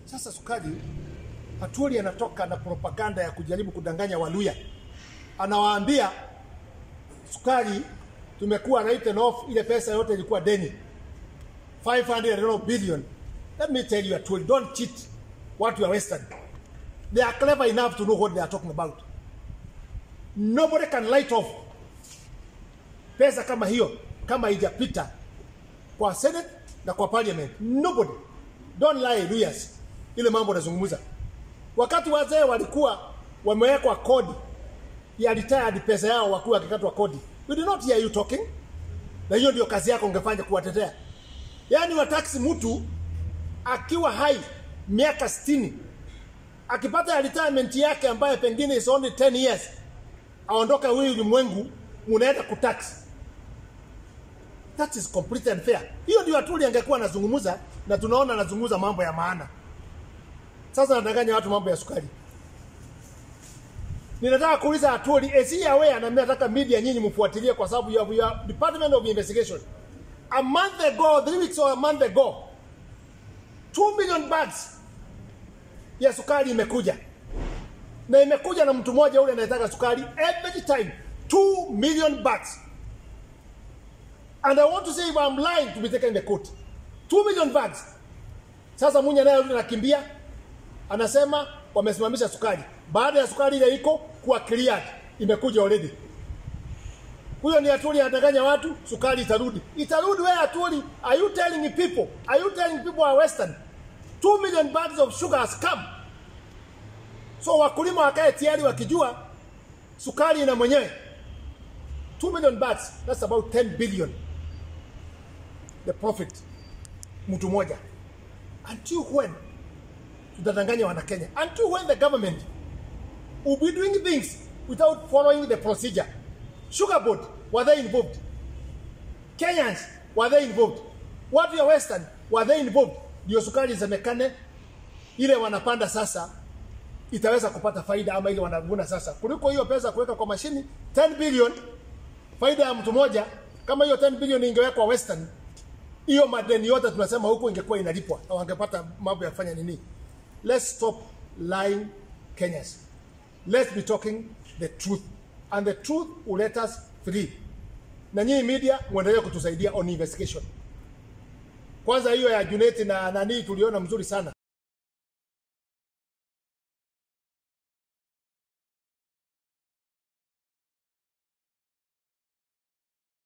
Sasa sukari, Atwoli anatoka na propaganda ya kujaribu kudanganya Waluya, anawaambia sukari tumekuwa written off, ile pesa yote ilikuwa deni 500 billion. Let me tell you Atwoli, don't cheat watu wa Western. They are clever enough to know what they are talking about. Nobody can light off pesa kama hiyo kama haijapita kwa Senate na kwa parliament. Nobody. Don't lie Luyas. Ile mambo nazungumza. Wakati wazee walikuwa wamewekwa kodi ya retired pesa yao wakiwa wakikatwa kodi. We did not hear you talking. Na hiyo ndio kazi yako ungefanya kuwatetea. Yaani wataksi mtu akiwa hai miaka 60 akipata retirement yake ambaye pengine is only 10 years aondoka huyu ulimwengu munaenda kutax that is completely unfair hiyo ndio Atwoli angekuwa anazungumza na tunaona anazungumza mambo ya maana sasa anadanganya watu mambo ya sukari ninataka kuuliza Atwoli is he aware na mimi nataka media nyinyi mfuatilie kwa sababu you have your department of investigation a month ago three weeks or a month ago 2 million bags ya sukari imekuja na imekuja na mtu mmoja ule anayetaka sukari every time 2 million bags and I want to say if I'm lying to be taken in the court 2 million bags sasa Munya naye yule anakimbia anasema wamesimamisha sukari baada ya sukari ile iko kuwa cleared imekuja already huyo ni Atwoli anadanganya watu sukari itarudi itarudi wewe Atwoli are you telling people are you telling people are western 2 million bags of sugar has come so wakulima wakae tayari wakijua sukari ina mwenyewe 2 million bags that's about 10 billion the profit mtu moja until when tutadanganya wana Kenya until when the government will be doing things without following the procedure sugar board were they involved Kenyans were they involved watu ya western were they involved ndio sukari isemekane ile wanapanda sasa itaweza kupata faida ama ile wanavuna sasa kuliko hiyo pesa kuweka kwa mashini 10 billion faida ya mtu moja kama hiyo 10 billion ingewekwa western hiyo madeni yote tunasema huko ingekuwa inalipwa na wangepata mambo ya kufanya nini let's stop lying Kenyans let's be talking the truth and the truth will let us free na nyinyi media muendelee kutusaidia on investigation kwanza hiyo ya Junet na nani tuliona mzuri sana